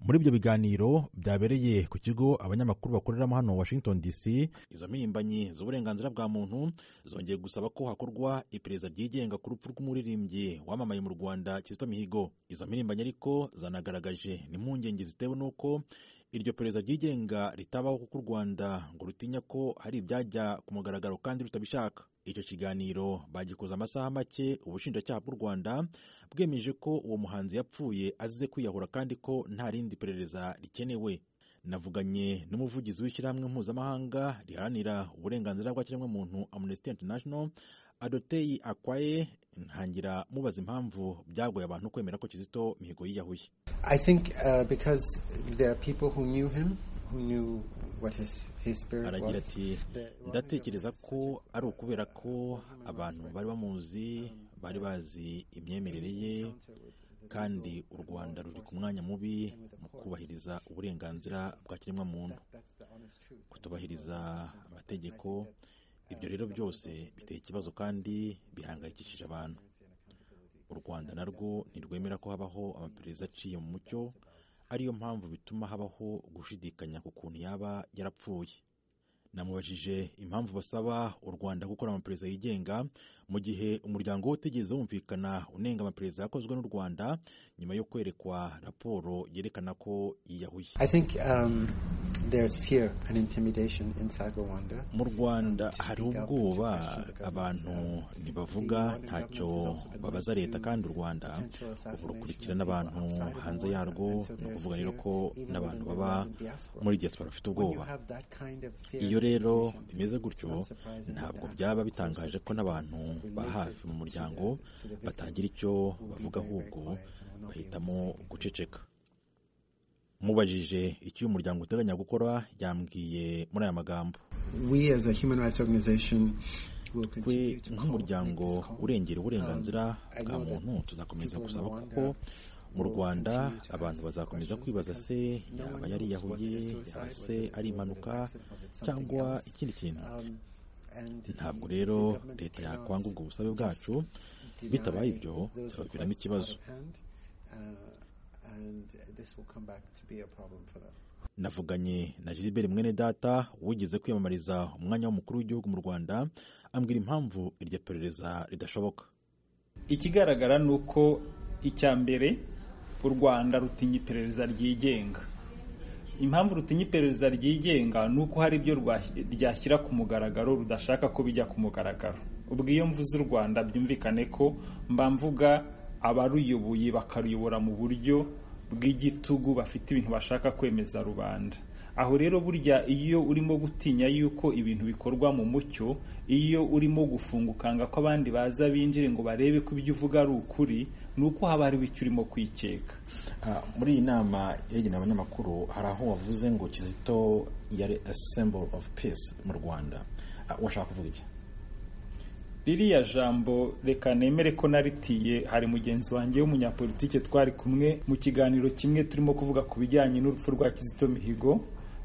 muri ibyo biganiro byabereye ku kigo abanyamakuru bakoreramo hano washington dc izo mpirimbanyi z'uburenganzira bwa muntu zongeye gusaba ko hakorwa iperereza ryigenga ku rupfu rw'umuririmbyi wamamaye mu rwanda kizito mihigo izo mpirimbanyi ariko zanagaragaje n'impungenge zitewe n'uko iryo perereza ryigenga ritabaho kuko u rwanda ngo rutinya ko hari ibyajya ku mugaragaro kandi rutabishaka icyo kiganiro bagikoze amasaha make ubushinjacyaha bw'u rwanda bwemeje ko uwo muhanzi yapfuye azize kwiyahura kandi ko nta rindi perereza rikenewe navuganye n'umuvugizi w'ishyirahamwe mpuzamahanga riharanira uburenganzira bw'ikiremwamuntu amnesty international adoteyi akwaye ntangira mubaza impamvu byagoye abantu kwemera ko kizito mihigo yiyahuye I think uh, because there are people who knew him, who knew what his, his spirit aragira was. ati ndatekereza ko ari ukubera ko abantu bari bamuzi bari bazi imyemerere ye kandi u rwanda ruri ku mwanya mubi mu kubahiriza uburenganzira bwa kiremwamuntu kutubahiriza amategeko ibyo rero byose biteye ikibazo kandi bihangayikishije abantu u rwanda narwo ntirwemera ko habaho amaperereza aciye mu mucyo ariyo mpamvu bituma habaho gushidikanya ku kuntu yaba yarapfuye namubajije impamvu basaba u rwanda gukora amaperereza yigenga mu gihe umuryango wo utigeze wumvikana unenga amaperereza yakozwe n'u rwanda nyuma yo kwerekwa raporo yerekana ko yiyahuye I think um, there's fear and intimidation inside Rwanda. mu rwanda hari ubwoba abantu ntibavuga ntacyo babaza leta kandi u rwanda ubu rukurikirana abantu hanze yarwo ni ukuvuga rero ko n'abantu baba muri diaspora bafite ubwoba iyo rero bimeze gutyo ntabwo byaba bitangaje ko n'abantu ba hafi mu muryango batagira icyo bavuga ahubwo bahitamo guceceka mubajije icyo uyu muryango uteganya gukora yambwiye muri aya magambo We as a human rights organization will twe continue to call- nk'umuryango make this call. urengera uburenganzira I bwa know that muntu tuzakomeza people in gusaba Rwanda kuko mu will rwanda continue to ask abantu bazakomeza questions kwibaza because se no one yaba knows, yari was it yahuye a suicide? yaba Was se it- ari was it an impanuka accident? Was it something cyangwa else? ikindi kintu Um, and ntabwo the- rero the government leta cannot yakwanga ubwo busabe bwacu deny bitabaye ibyo those tubaviramo requests ikibazo out of hand, uh, and this will come back to be a problem for them. navuganye na gilbert mwene data wigeze kwiyamamariza umwanya w'umukuru w'igihugu mu rwanda ambwira impamvu iryo perereza ridashoboka ikigaragara ni uko icya mbere u rwanda rutinya iperereza ryigenga impamvu rutinya iperereza ryigenga ni uko hari ibyo rwashyi- ryashyira ku mugaragaro rudashaka ko bijya ku mugaragaro ubwo iyo mvuze u rwanda byumvikane ko mba mvuga abaruyoboye bakaruyobora mu buryo bw'igitugu bafite ibintu bashaka kwemeza rubanda aho rero burya iyo urimo gutinya yuko ibintu bikorwa mu mucyo iyo urimo gufungukanga ko abandi baza binjire ngo barebe ko ibyo uvuga ari ukuri ni uko haba hari icyo urimo kwikeka muri iyi nama yagenewe abanyamakuru hari aho wavuze ngo kizito yari a symbol of peace mu rwanda washaka kuvuga iki ririya jambo reka nemere ko naritiye hari mugenzi wanjye w'umunyapolitike twari kumwe mu kiganiro kimwe turimo kuvuga ku bijyanye n'urupfu rwa kizito mihigo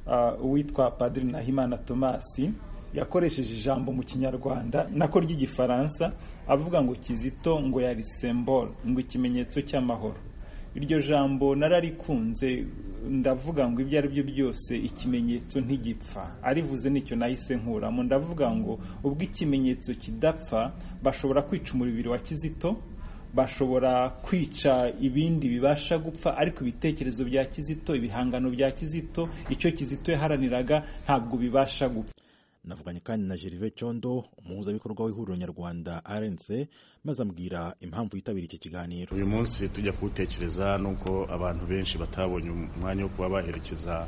ah, uwitwa padiri nahimana tomasi yakoresheje ijambo mu kinyarwanda nako ry'igifaransa avuga ngo kizito ngo yari sembole ngo ikimenyetso cy'amahoro iryo jambo nararikunze ndavuga ngo ibyo ari byo byose ikimenyetso ntigipfa arivuze nicyo nahise nkuramo ndavuga ngo ubwo ikimenyetso kidapfa bashobora kwica umubiri wa kizito bashobora kwica ibindi bibasha gupfa ariko ibitekerezo bya kizito ibihangano bya kizito icyo kizito yaharaniraga ntabwo bibasha gupfa navuganye kandi na gervais cyondo umuhuzabikorwa w'ihuriro nyarwanda rnc maze ambwira impamvu yitabira iki kiganiro uyu munsi tujya kuwutekereza nuko abantu benshi batabonye umwanya wo kuba baherekeza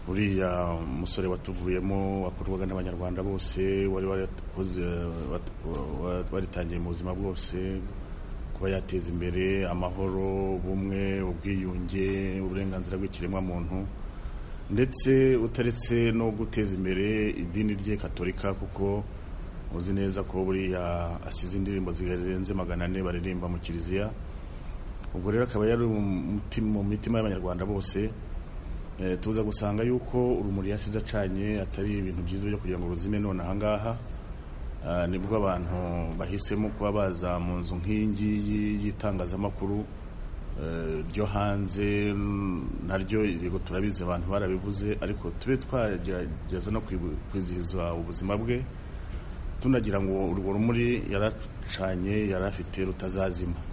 uriya musore watuvuyemo wakorwaga n'abanyarwanda bose wari warakoze wat- wa- waritangiye mu buzima bwose kuba yateza imbere amahoro ubumwe ubwiyunge uburenganzira bw'ikiremwamuntu ndetse utaretse no guteza imbere idini rye katolika kuko uzi neza ko buriya asize indirimbo zirenze magana ane baririmba mu kiliziya ubwo rero akaba yari umuti- mu mitima y'abanyarwanda bose Eh, tuza gusanga yuko urumuri yasize acanye atari ibintu byiza byo kugira ngo ruzime none ahangaha Ah, nibwo abantu bahisemo kuba baza mu nzu nk'iyingiyi y'itangazamakuru ryo hanze naryo yego turabizi abantu barabivuze ariko tube twagerageza no kwizihiza ubuzima bwe tunagira ngo urwo rumuri yaracanye yari afite rutazazima